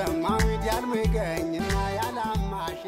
ማሚድ ያልምገኝና ያላማሽ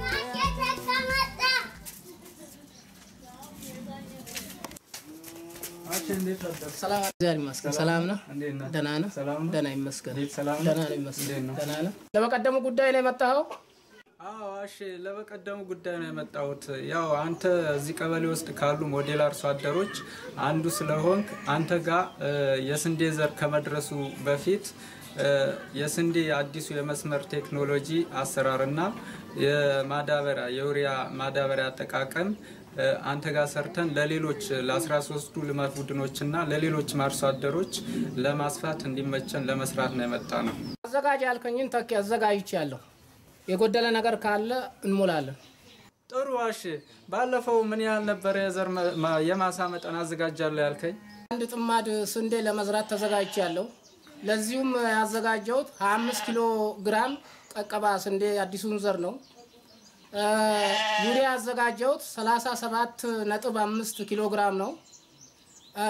ሰላም እግዚአብሔር ይመስገን። ሰላም ነው። እንዴት ነህ? ደህና ነው። ሰላም ነው? ደህና ይመስገን። ቤት ሰላም ነው? ደህና ነው ይመስገን። እንዴት ነው? ደህና ነው። ለበቀደሙ ጉዳይ ነው የመጣኸው? አዎ እሺ፣ ለበቀደሙ ጉዳይ ነው የመጣሁት። ያው አንተ እዚህ ቀበሌ ውስጥ ካሉ ሞዴል አርሶ አደሮች አንዱ ስለሆንክ አንተ ጋር እ፣ የስንዴ ዘር ከመድረሱ በፊት እ፣ የስንዴ አዲሱ የመስመር ቴክኖሎጂ አሰራርና የማዳበሪያ የዩሪያ ማዳበሪያ አጠቃቀም እ፣ አንተ ጋር ሰርተን ለሌሎች ለ13ቱ ልማት ቡድኖችና ለሌሎች አርሶ አደሮች ለማስፋት እንዲመቸን ለመስራት ነው የመጣ ነው። አዘጋጅ ያልከኝን ተኪ አዘጋጅቻለሁ። የጎደለ ነገር ካለ እንሞላለን። ጥሩ እሺ። ባለፈው ምን ያህል ነበረ የዘር መ- ማ- የማሳ መጠን አዘጋጃለሁ ያልከኝ? አንድ ጥማድ ስንዴ ለመዝራት ተዘጋጅቻለሁ። ለዚሁም ያዘጋጀሁት 25 ኪሎ ግራም ቀቀባ ስንዴ አዲሱን ዘር ነው። እ፣ ዩሪያ ያዘጋጀሁት 37 ነጥብ 5 ኪሎ ግራም ነው። እ፣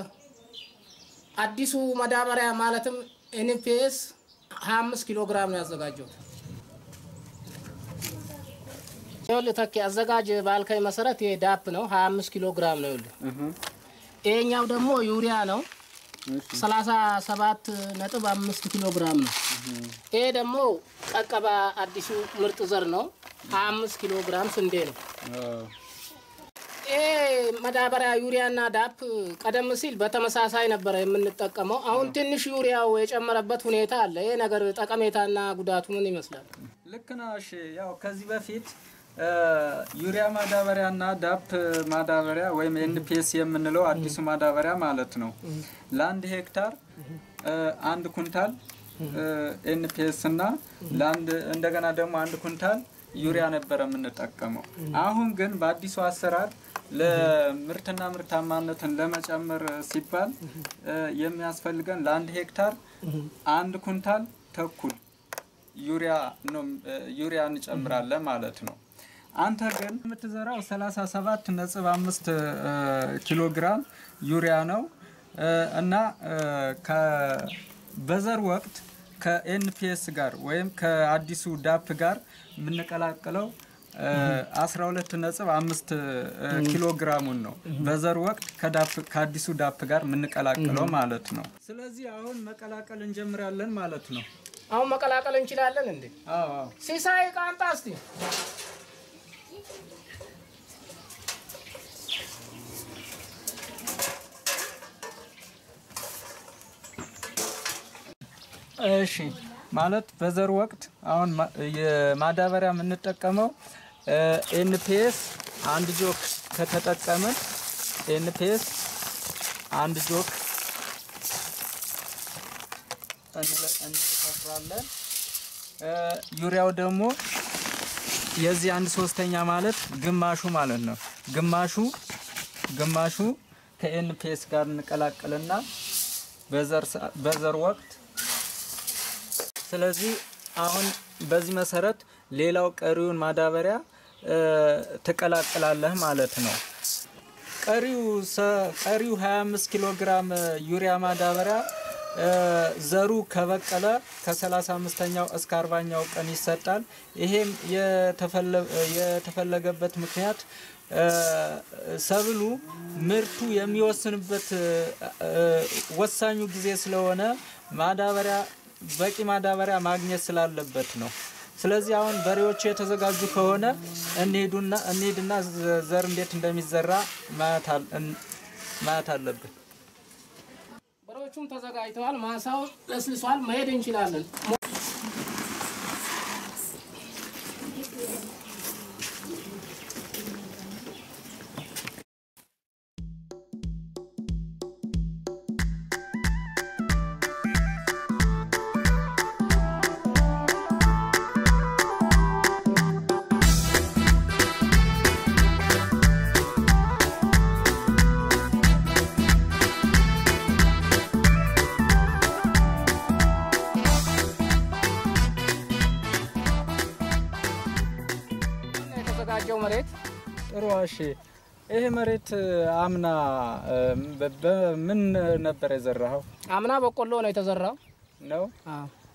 አዲሱ ማዳበሪያ ማለትም ኤንፒኤስ 25 ኪሎ ግራም ነው ያዘጋጀሁት። ይኸውልህ ተኪ አዘጋጅ ባልከኝ መሰረት ይሄ ዳፕ ነው 25 ኪሎ ግራም ነው። ይኸውልህ ይሄኛው ደግሞ ዩሪያ ነው 37 ነጥብ 5 ኪሎ ግራም ነው። ይሄ ደግሞ ቀቀባ አዲሱ ምርጥ ዘር ነው 25 ኪሎ ግራም ስንዴ ነው። ይሄ ማዳበሪያ ዩሪያና ዳፕ ቀደም ሲል በተመሳሳይ ነበረ የምንጠቀመው። አሁን ትንሽ ዩሪያው የጨመረበት ሁኔታ አለ። ይሄ ነገር ጠቀሜታና ጉዳቱ ምን ይመስላል? ልክ ነው። እሺ ያው ከዚህ በፊት እ፣ ዩሪያ ማዳበሪያ እና ዳፕ ማዳበሪያ ወይም ኤንፒኤስ የምንለው አዲሱ ማዳበሪያ ማለት ነው ለአንድ ሄክታር እ፣ አንድ ኩንታል ኤንፒኤስ እና ለአንድ እንደገና ደግሞ አንድ ኩንታል ዩሪያ ነበረ የምንጠቀመው። አሁን ግን በአዲሱ አሰራር ለምርትና ምርታማነትን ለመጨመር ሲባል እ፣ የሚያስፈልገን ለአንድ ሄክታር አንድ ኩንታል ተኩል ዩሪያ ነው እ፣ ዩሪያ እንጨምራለን ማለት ነው። አንተ ግን የምትዘራው 37 ነጥብ 5 ኪሎ ግራም ዩሪያ ነው እ፣ እና እ፣ ከ- በዘር ወቅት ከኤንፒኤስ ጋር ወይም ከአዲሱ ዳፕ ጋር የምንቀላቅለው እ፣ 12 ነጥብ 5 ኪሎ ግራሙን ነው በዘር ወቅት ከዳፕ ከአዲሱ ዳፕ ጋር የምንቀላቅለው ማለት ነው። ስለዚህ አሁን መቀላቀል እንጀምራለን ማለት ነው። አሁን መቀላቀል እንችላለን እንዴ? አዎ አዎ። ሲሳይ ቃንጣ እስቲ እሺ ማለት በዘር ወቅት አሁን ማ- የማዳበሪያ የምንጠቀመው ኤንፒኤስ አንድ ጆክ ከተጠቀምን ኤንፒኤስ አንድ ጆክ እንለ- እንከፍራለን። እ፣ ዩሪያው ደግሞ የዚህ አንድ ሶስተኛ ማለት ግማሹ ማለት ነው። ግማሹ ግማሹ ከኤንፒኤስ ጋር እንቀላቅልና በዘር ሰ- በዘር ወቅት ስለዚህ አሁን በዚህ መሰረት ሌላው ቀሪውን ማዳበሪያ እ፣ ትቀላቅላለህ ማለት ነው። ቀሪው ሰ- ቀሪው 25 ኪሎ ግራም ዩሪያ ማዳበሪያ እ፣ ዘሩ ከበቀለ ከ35ኛው እስከ 40ኛው ቀን ይሰጣል። ይሄም የተፈለ- የተፈለገበት ምክንያት እ፣ ሰብሉ ምርቱ የሚወስንበት እ፣ እ፣ ወሳኙ ጊዜ ስለሆነ ማዳበሪያ በቂ ማዳበሪያ ማግኘት ስላለበት ነው። ስለዚህ አሁን በሬዎቹ የተዘጋጁ ከሆነ እንሄዱና እንሄድና ዘ- ዘር እንዴት እንደሚዘራ ማየት አል- እን- ማየት አለብን። በሬዎቹም ተዘጋጅተዋል። ማሳው ለስልሷል። መሄድ እንችላለን። የተዘጋጀው መሬት ጥሩ እሺ። ይሄ መሬት አምና እ፣ በ- በምን ነበር የዘራኸው አምና በቆሎ ነው የተዘራው። ነው? አዎ።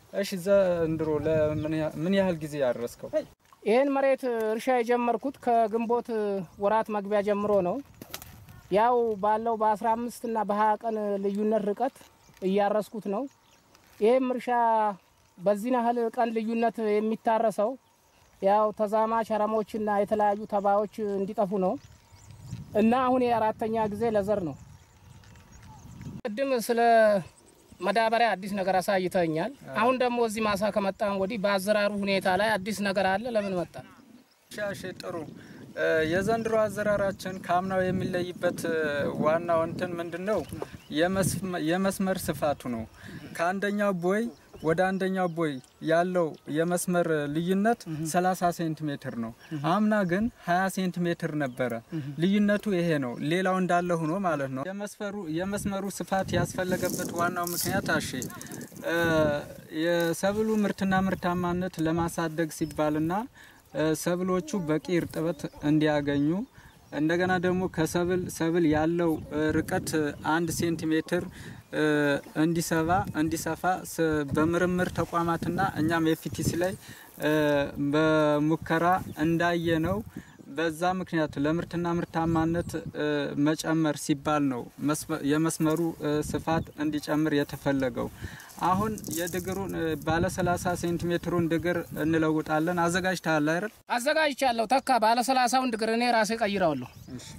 እሺ ዘንድሮ ለምን ያ- ምን ያህል ጊዜ ያረስከው? ይህን መሬት እርሻ የጀመርኩት ከግንቦት ወራት መግቢያ ጀምሮ ነው። ያው ባለው በ15 እና በ20 ቀን ልዩነት ርቀት እያረስኩት ነው። ይህም እርሻ በዚህ ያህል ቀን ልዩነት የሚታረሰው ያው ተዛማች አረሞችና የተለያዩ ተባዮች እንዲጠፉ ነው እና አሁን የአራተኛ ጊዜ ለዘር ነው። ቅድም ስለ መዳበሪያ አዲስ ነገር አሳይተኛል። አሁን ደግሞ እዚህ ማሳ ከመጣን ወዲህ በአዘራሩ ሁኔታ ላይ አዲስ ነገር አለ። ለምን መጣ? ሻሽ ጥሩ እ፣ የዘንድሮ አዘራራችን ከአምናው የሚለይበት እ፣ ዋናው እንትን ምንድን ነው? የመስመ- የመስመር ስፋቱ ነው። ከአንደኛው ቦይ ወደ አንደኛው ቦይ ያለው የመስመር ልዩነት 30 ሴንቲሜትር ነው። አምና ግን 20 ሴንቲሜትር ነበረ። ልዩነቱ ይሄ ነው። ሌላው እንዳለ ሆኖ ማለት ነው። የመስፈሩ የመስመሩ ስፋት ያስፈለገበት ዋናው ምክንያት አሼ እ፣ የሰብሉ ምርትና ምርታማነት ለማሳደግ ሲባልና እ፣ ሰብሎቹ በቂ እርጥበት እንዲያገኙ እንደገና ደግሞ ከሰብል ሰብል ያለው እ፣ ርቀት አንድ ሴንቲሜትር እ፣ እንዲሰባ እንዲሰፋ ስ- በምርምር ተቋማትና እኛም ኤፍቲሲ ላይ እ፣ በሙከራ እንዳየ ነው። በዛ ምክንያት ለምርትና ምርታማነት እ፣ መጨመር ሲባል ነው መስመ- የመስመሩ እ፣ ስፋት እንዲጨምር የተፈለገው። አሁን የድግሩን እ፣ ባለ 30 ሴንቲሜትሩን ድግር እንለውጣለን። አዘጋጅተሃል አይደል? አዘጋጅቻለሁ። ተካ ባለ ሰላሳውን ድግር እኔ ራሴ ቀይረዋለሁ።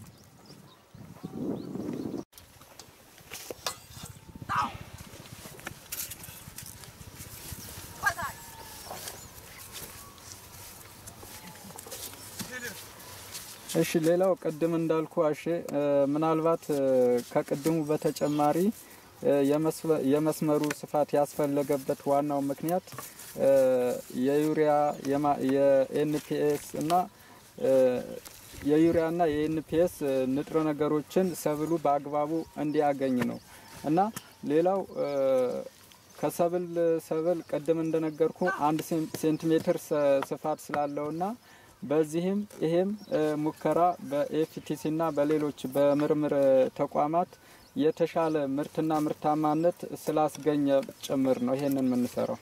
እሺ ሌላው ቅድም እንዳልኩ አሼ እ፣ ምናልባት እ፣ ከቅድሙ በተጨማሪ እ፣ የመስፈ- የመስመሩ ስፋት ያስፈለገበት ዋናው ምክንያት እ፣ የዩሪያ የማ- የኤንፒኤስ እና እ፣ የዩሪያና የኤንፒኤስ እ፣ ንጥረ ነገሮችን ሰብሉ በአግባቡ እንዲያገኝ ነው እና ሌላው እ፣ ከሰብል ሰብል ቅድም እንደነገርኩ አንድ ሴን- ሴንቲሜትር ሰ- ስፋት ስላለውና በዚህም ይሄም እ፣ ሙከራ በኤፍቲሲ እና በሌሎች በምርምር ተቋማት የተሻለ ምርትና ምርታማነት ስላስገኘ ጭምር ነው ይሄንን የምንሰራው።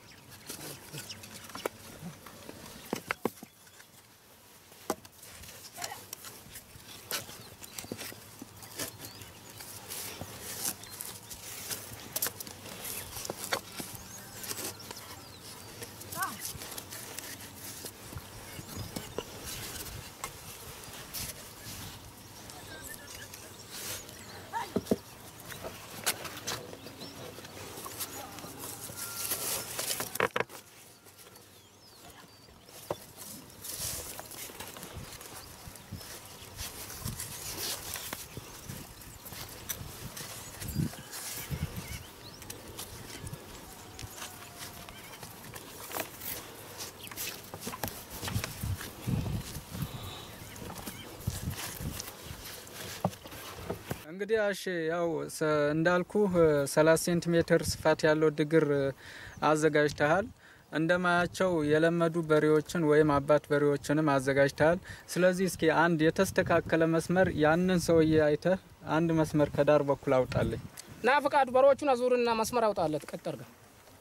እንግዲህ አሽ ያው ሰ- እንዳልኩህ 30 ሴንቲሜትር ስፋት ያለው ድግር እ፣ አዘጋጅተሃል። እንደማያቸው የለመዱ በሬዎችን ወይም አባት በሬዎችንም አዘጋጅተሃል። ስለዚህ እስኪ አንድ የተስተካከለ መስመር ያንን ሰውዬ አይተህ አንድ መስመር ከዳር በኩል አውጣልኝ። ና ፈቃዱ በሮቹን አዙርና መስመር አውጣለት ቀጥ አድርገህ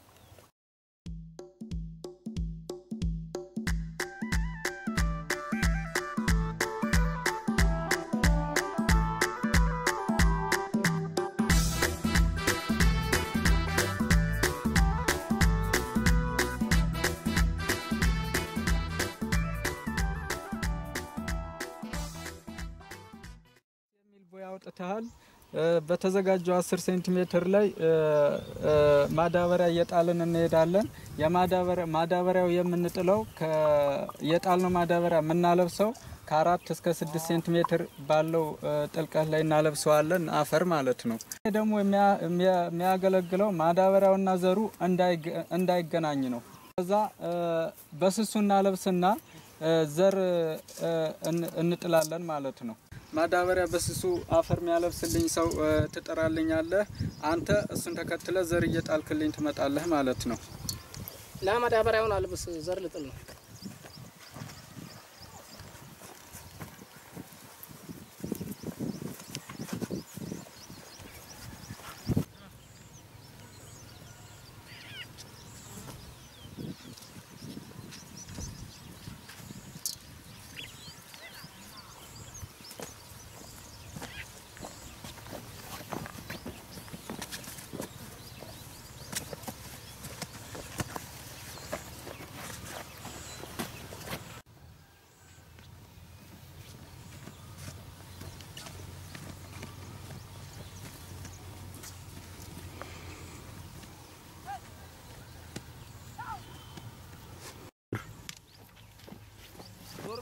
የሚል ቦይ አውጥተሃል። እ፣ በተዘጋጀው 10 ሴንቲሜትር ላይ እ፣ እ፣ ማዳበሪያ እየጣልን እንሄዳለን። የማዳበሪያ ማዳበሪያው የምንጥለው ከ- የጣልነው ማዳበሪያ የምናለብሰው ከአራት እስከ ስድስት ሴንቲሜትር ባለው እ፣ ጥልቀት ላይ እናለብሰዋለን፣ አፈር ማለት ነው። ይህ ደግሞ የሚያ- የሚያ- የሚያገለግለው ማዳበሪያውና ዘሩ እንዳይገ- እንዳይገናኝ ነው። ከዛ እ፣ በስሱ እናለብስና እ፣ ዘር እ፣ እን- እንጥላለን ማለት ነው። ማዳበሪያ በስሱ አፈር የሚያለብስልኝ ሰው እ፣ ትጠራልኛለህ። አንተ እሱን ተከትለ ዘር እየጣልክልኝ ትመጣለህ ማለት ነው። ና ማዳበሪያውን አልብስ፣ ዘር ልጥል ነው።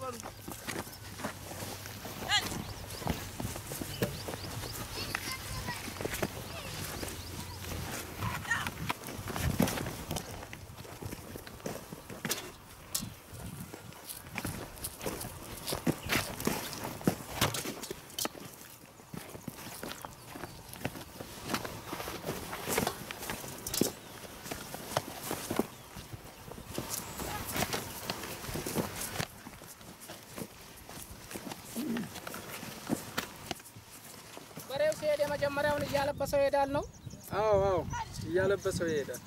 በሬው ሲሄድ የመጀመሪያውን እያለበሰው ይሄዳል ነው። አዎ አዎ እያለበሰው ይሄዳል።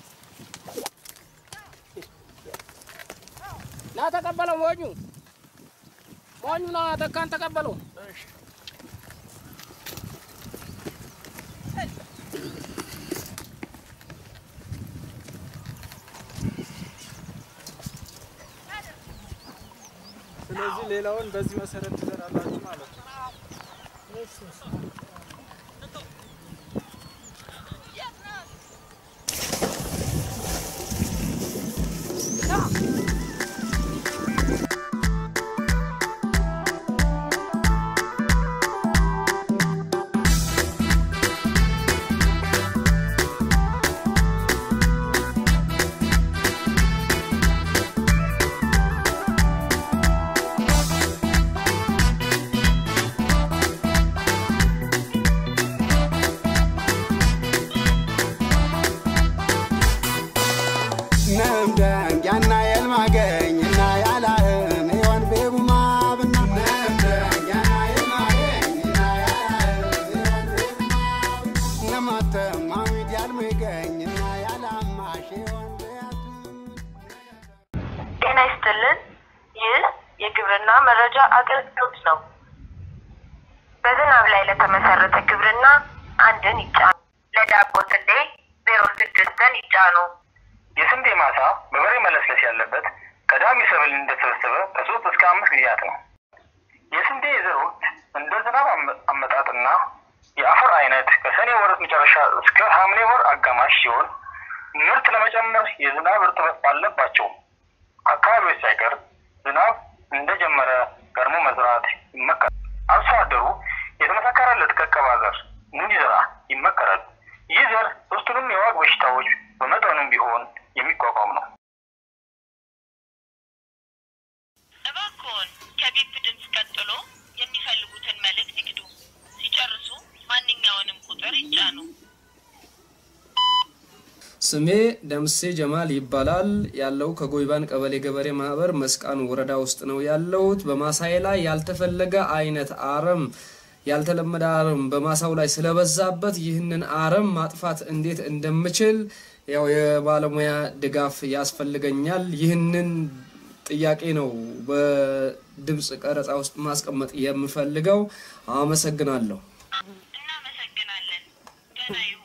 ና ተቀበለው፣ ሞኙ ሞኙ ና ተካን ተቀበለው። ስለዚህ ሌላውን በዚህ መሰረት ትዘራላችሁ ማለት ነው። ነምደንጊያና የልማገኝና ያላህም ዮን ቤቡማብና ነምደንጊያና የልማገኝና ያላህም ዮን ቤቡማብ ነማተማዊት ያልምገኝና ያላማሽ ዮን ቤያት ጤና ይስጥልን። ይህ የግብርና መረጃ አገልግሎት ነው። በዝናብ ላይ ለተመሰረተ ግብርና አንድን ይጫኑ። ለዳቦ ስንዴ ዜሮ ስድስትን ይጫኑ። የስንዴ ማሳ በበሬ መለስለስ ያለበት ቀዳሚ ሰብል እንደተሰበሰበ ከሶስት እስከ አምስት ጊዜያት ነው። የስንዴ የዘር ወቅት እንደ ዝናብ አመ- አመጣጥና የአፈር አይነት ከሰኔ ወር መጨረሻ እስከ ሐምሌ ወር አጋማሽ ሲሆን ምርት ለመጨመር የዝናብ እርጥበት ባለባቸው አካባቢዎች ሳይቀር ዝናብ እንደጀመረ ቀድሞ መዝራት ይመከራል። አርሶ አደሩ የተመሰከረለት ቀቀባ ዘር እንዲዘራ ይመከራል። ይህ ዘር ሶስቱንም የዋግ በሽታዎች በመጠኑም ቢሆን የሚቋቋም ነው። እባክዎን ከቢፕ ድምፅ ቀጥሎ የሚፈልጉትን መልእክት ይግዱ። ሲጨርሱ ማንኛውንም ቁጥር ይጫኑ። ስሜ ደምሴ ጀማል ይባላል። ያለው ከጎይባን ቀበሌ ገበሬ ማህበር መስቃን ወረዳ ውስጥ ነው ያለሁት። በማሳዬ ላይ ያልተፈለገ አይነት አረም ያልተለመደ አረም በማሳው ላይ ስለበዛበት ይህንን አረም ማጥፋት እንዴት እንደምችል ያው የባለሙያ ድጋፍ ያስፈልገኛል። ይህንን ጥያቄ ነው በድምፅ ቀረጻ ውስጥ ማስቀመጥ የምፈልገው። አመሰግናለሁ። እናመሰግናለን። ደህና ይሁኑ።